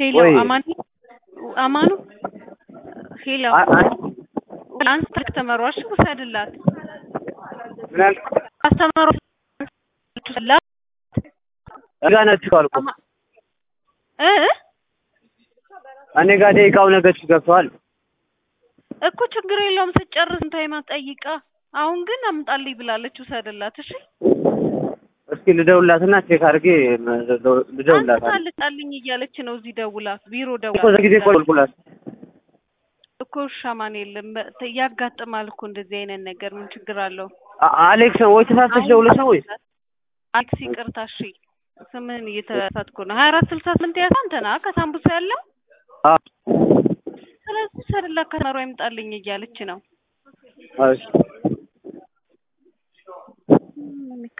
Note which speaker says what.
Speaker 1: ሄሎ
Speaker 2: ወይ
Speaker 1: አማኑ አማኑ ሄሎ
Speaker 2: አ- አ-
Speaker 1: አንስ ከስተመሯሽ ውሰድላት
Speaker 2: ምን አልክ?
Speaker 1: ከስተመሯ ውሰድላት
Speaker 2: እኔ ጋር ነች እኮ አልኩህ።
Speaker 1: አማ- እ
Speaker 2: እኔ ጋር ደቂቃው ነገች ገብተዋል።
Speaker 1: እኮ ችግር የለውም ስትጨርስ ታይማ ጠይቃ አሁን ግን አምጣልኝ ብላለች ውሰድላት እሺ
Speaker 2: እስኪ ልደውላትና ቼክ አድርጌ ልደውላት
Speaker 1: አንተ ታልጣልኝ እያለች ነው እዚህ ደውላ ቢሮ
Speaker 2: እኮ
Speaker 1: ደውላ
Speaker 2: ዘጊዜ ቆልቁላት
Speaker 1: እኮ ሻማን የለም በ- ያጋጥማል እኮ እንደዚህ አይነት ነገር ምን ችግር አለው
Speaker 2: አ- አሌክስ ነው ወይ ተሳስተሽ ደውለሽ ነው ወይስ
Speaker 1: አሌክስ ይቅርታ እሺ ስምን እየተሳትኩ ነው ሀያ አራት ስልሳ ስምንት ያዝ አንተ ና ከሳምቡሳ ያለው
Speaker 2: አ-
Speaker 1: ስለዚህ ሰድላ ከመሮ ይምጣልኝ እያለች ነው
Speaker 2: እሺ